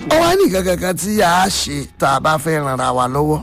ó wá ní nǹkan kankan tí a ṣe tá a bá fẹ́ ranra wa lọ́wọ́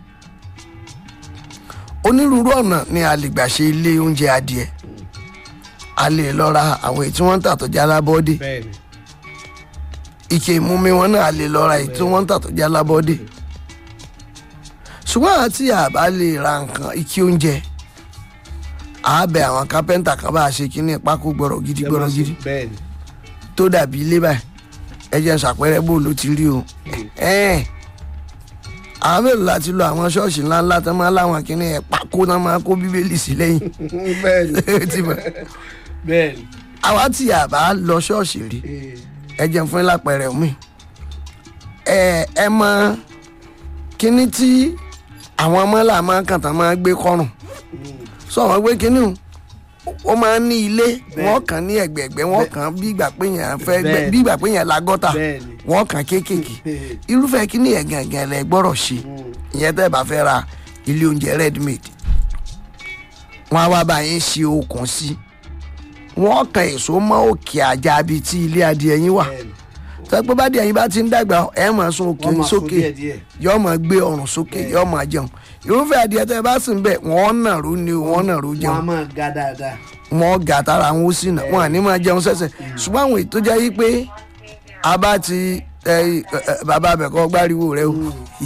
onírúurú ọ̀nà ni a lè gbà ṣe ilé oúnjẹ adìẹ a lè lọ ra àwọn èyí tí wọ́n ń tà tó jẹ́ alábọ́dé bẹ́ẹ̀ni ike ìmumi wọn náà a lè lọ ra èyí tí wọ́n ń tà tó jẹ́ alábọ́dé ṣùgbọ́n àti àbá lè ra nǹkan ike oúnjẹ a bẹ àwọn kápẹ́ńtà kan bá a ṣe kínní pákó gbọ́rọ̀ gidi gbọ́rọ̀ gidi bẹ́ẹ̀ni tó dàbí ilé báyìí ẹ jẹ́ n ṣàpẹẹrẹ bó ló ti rí o ẹ̀ẹ́n àwọn mélòó láti lo àwọn ṣọ́ọ̀ṣì ńláńlá tó máa láwọn kínní ẹ̀ pákó náà máa kó bíbélì sí lẹ́yìn bẹ́ẹ̀ni Ti mọ̀. bẹ́ẹ̀ni àwa tí a bá lọ ṣọ́ọ̀ṣì rí ẹ jẹun fún lápẹẹrẹ mi ẹ ẹ mọ kínní tí àwọn ọmọlà máa kàn tán máa gbé kọrùn sọ wọn gbé kínní o ó máa ń ní ilé wọn kàn ní ẹgbẹgbẹ wọn kàn bí ìgbà pé yẹn fẹ́ gbẹ Bẹ́ẹ̀. bí ìgbà pé yẹn la gọ́tà Bẹ́ẹ̀ni. wọn kàn kéékèèké irúfẹ́ kínní yẹn gàngàn lẹ gbọ́rọ̀ ṣe ìyẹn tẹ́ bá fẹ́ ra ilé oúnjẹ ready made wọn á wá bá yín ṣe okùn sí wọn kan èso mọ́ òkè àjà bíi tí ilé adìẹ yín wà bẹ́ẹ̀ni tọ́ pé bá díẹ̀ yín bá ti ń dàgbà ẹ̀ máa sun òkè wọ́n máa sún sókè díẹ̀díẹ̀ yọ máa gbé ọrùn sókè yọ máa jẹun irúfẹ́ adìẹ tẹ́ ẹ bá sì ń bẹ̀ wọ́n nàró ni o, wọ́n nàró wọ́n á jẹun máa ga dáadáa wọ́n gà tára wọn ó sì nà wọ́n àní máa jẹun sẹ́sẹ̀ ṣùgbọ́n àwọn ètò jẹ́ yí pé a bá ti ẹ, ẹ, ẹ, bàbá abẹ́kọ́ gbáriwo rẹ o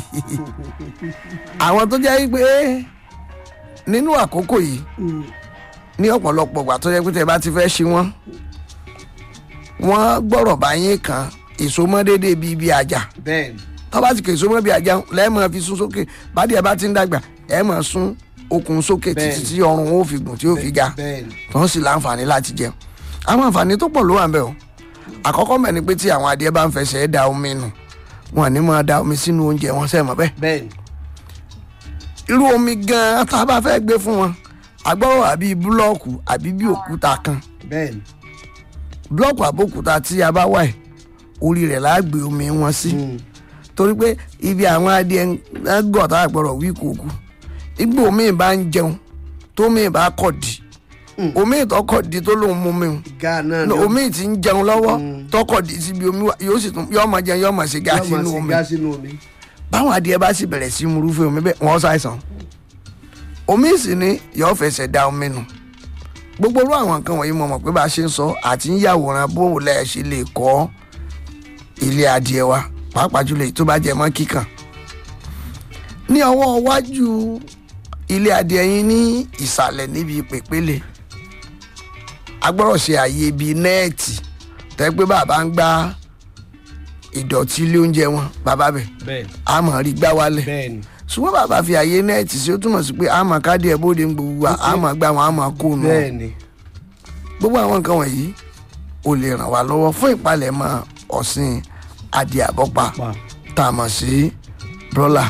àwọn tó jẹ́ yí pé nínú àkókò yìí ní ọ̀pọ̀lọpọ̀ ìgbà tó yẹ pé tẹ́ bá ti fẹ́ ṣe wọ́n wọ́n gbọ́rọ̀ bá yín kan èso mọ́ déédéé bíi ibi àjà bẹ́ẹ̀ni tó bá ti kè so mọ́ bí ajá lẹ́ẹ̀mọ́ fi sún sókè bádìí ẹ bá ti ń dàgbà ẹ mọ̀ sún okùn sókè títí Bẹ́ẹ̀ni. tí ọrùn ó fi gùn tí ó fi ga bẹ́ẹ̀ni tó ń sì láǹfààní láti jẹun àwọn àǹfààní tó pọ̀ ló wà ń bẹ̀ o àkọ́kọ́ mẹ́ni pé tí àwọn adìẹ bá ń fẹsẹ̀ da omi nù wọn ní máa da omi sínú oúnjẹ wọn sẹ́mọ̀ bẹ́ẹ̀ bẹ́ẹ̀ni irú omi gan-an tá a bá fẹ́ gbé fún wọn agbọ́rọ̀ àbí búlọ́ọ̀kù àbí bí òkúta kan bẹ́ẹ̀ni búlọ́ọ̀kù àbókúta tí a bá wà ẹ̀ orí rẹ̀ láà gbé omi wọn sí. Mm. torí pé ibi àwọn adìẹ ń gọ̀ tá a gbọ́dọ̀ wí kòkú igbó omi bá ń jẹun tó mi bá kọ̀ dì omi ìtọ́kọ̀ di tó lóun mú mi ga náà o ni ó omi ti ń jẹun lọ́wọ́ tọkọ̀ di síbi omi wa yóò sì tún yóò máa jẹun yóò máa ṣe gáàsì yóò máa inú ṣe omi gá sínú omi báwọn adìẹ bá sì bẹ̀rẹ̀ sí murúfẹ́ omi bẹ́ẹ̀ wọ́n ṣàìsàn omi sì ni yóò fẹsẹ̀ da omi nù gbogbo orú àwọn nǹkan wọ̀nyí mo mọ̀ pé bá a ṣe ń sọ àti ń yàwòrán bó o lẹ̀ ṣe lè kọ́ ilé adìẹ wa pàápàá jùlọ èyí tó bá jẹ mọ́ kíkàn ní ọwọ́ iwájú ilé adìẹ yín ní ìsàlẹ̀ níbi pèpéle agbọ́rọ̀ ṣe àyè bíi nẹ́ẹ̀tì tẹ́ pé bàbá ń gbá ìdọ̀tí ilé oúnjẹ wọn bàbá bẹ̀ bẹ́ẹ̀ni a mọ̀ rí gbá wálẹ̀ bẹ́ẹ̀ni ṣùgbọ́n bàbá fi àyè nẹ́ẹ̀tì sí ó túmọ̀ sí pé a mọ̀ káàdì ẹ̀ bóde ń gbogbo wa a mọ̀ gbá wọn a mọ̀ kó nù wọn bẹ́ẹ̀ni gbogbo àwọn nǹkan wọ̀nyí ò lè ràn wá lọ́wọ́ fún ìpalẹ̀mọ́ ọ̀sìn adìẹ àbọ́pa pa tá a mọ̀ sí brọ́là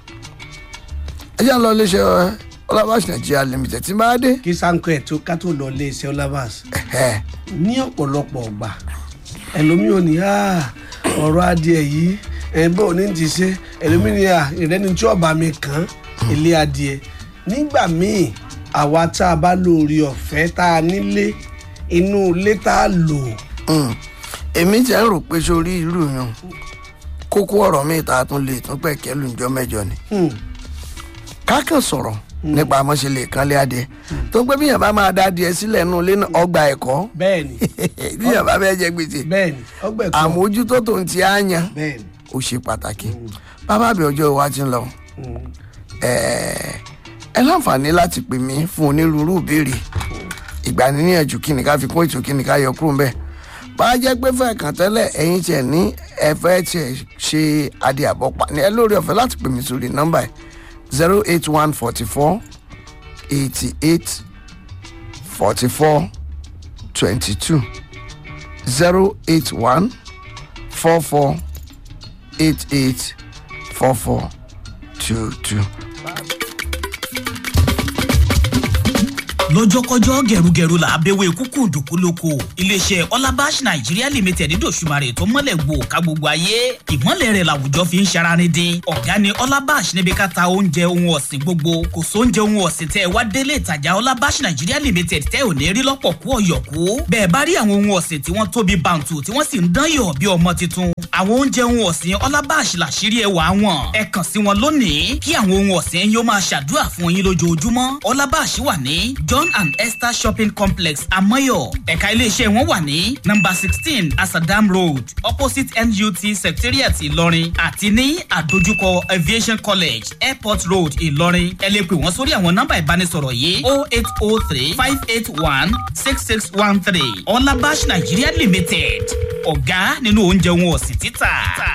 ẹ jẹ́ à ń lọ iléeṣẹ́ ọlọ́bàṣì nàìjíríà limited tí bá dé kí sanko ẹ̀ tó ká tó lọ lé iṣẹ́ ọlábàs ẹ̀hẹ́, ní ọ̀pọ̀lọpọ̀ ọgbà ẹlòmíì ò ní "Ah, ọ̀rọ̀ adìẹ yìí ẹ̀ bó ní ti ṣe ẹlòmíì ní "Ah, ìrẹ́ni tí ọba mi kàn án ilé adìẹ nígbà míì àwa tá a bá lórí ọ̀fẹ́ tá a nílé inú ilé tá a lò mm. èmi ti ń rò pé sórí irú yàn kókó ọ̀rọ̀ mi ìta tún lè tún pẹ̀kẹ́ lùjọ́ mẹ́jọ ni hmm, kákan sọ̀rọ̀ nípa àmọ́ṣe lè kánlé adìẹ tó pé bíyàn bá máa dá adìẹ sílẹ̀ nù lé náà ọgbà ẹ̀kọ́ bẹ́ẹ̀ni bíyàn bá fẹ́ jẹ gbèsè bẹ́ẹ̀ni ọgbẹ́ kan àmójútó tó ń ti àyàn bẹ́ẹ̀ni ó ṣe pàtàkì bàbá àbí ọjọ́ wa ti ń lọ hmm, ẹ̀ẹ́, ẹ láǹfààní láti pè mí fún onírúurú ìbéèrè ìgbaniníyànjú kí ni ká fi kún ètò kí ni ká yọ kúrò ńbẹ̀ bá a jẹ́ pé fẹ́ kàn tẹ́lẹ̀ ẹ̀yin tiẹ̀ ní ẹ fẹ́ tiẹ̀ ṣe adìẹ àbọ̀pá ní ẹ lórí ọ̀fẹ́ láti pè mí sórí nọ́mbà ẹ̀ zero eight one forty four eighty eight forty four twenty two zero eight one four four eight eight four four two two. lọ́jọ́kọ́jọ́ gẹ̀rúgẹ̀rú là á bẹ̀wẹ̀ kúkú dùkú lóko iléeṣẹ́ ọlábàṣ nàìjíríà limited dòṣùmarè tó mọ́lẹ̀ gbò ká gbogbo ayé ìmọ̀lẹ̀ rẹ̀ làwùjọ fi ń ṣaraní dín ọ̀gá ni ọlábàṣ níbi ká ta oúnjẹ ohun ọ̀sìn gbogbo kò sóúnjẹ ohun ọ̀sìn tẹ́ ẹ wá délé ìtajà ọlábàṣ nàìjíríà limited tẹ́ ò ní rí lọ́pọ̀ kú ọ̀yọ̀kú bẹ́ẹ̀ bá rí àwọn ohun ọ̀sìn tí wọ́n tóbi bàǹtù tí wọ́n sì ń dán yọ̀ bí ọmọ tuntun àwọn oúnjẹ ohun ọ̀sìn ọlábàṣ làṣírí ẹwà wọn ẹ kàn sí wọn lónìí kí àwọn ohun ọ̀sìn yóò máa ṣàdúrà fún yín lójoojúmọ́ ọlábàṣ wà ní john and esther shopping complex amoyo ẹ̀ka iléeṣẹ́ wọn wà ní number sixteen asadam road opposite nut secretariat ìlọrin àti ní àdójúkọ aviation college airport road ìlọrin ẹ lè pè wọ́n sórí àwọn nọ́mbà ìbánisọ̀rọ̀ yìí o eight o three five eight one six six one three ọlábàṣ nigeria limited ọ̀gá nínú oúnjẹ wọn ọ̀sìn títà.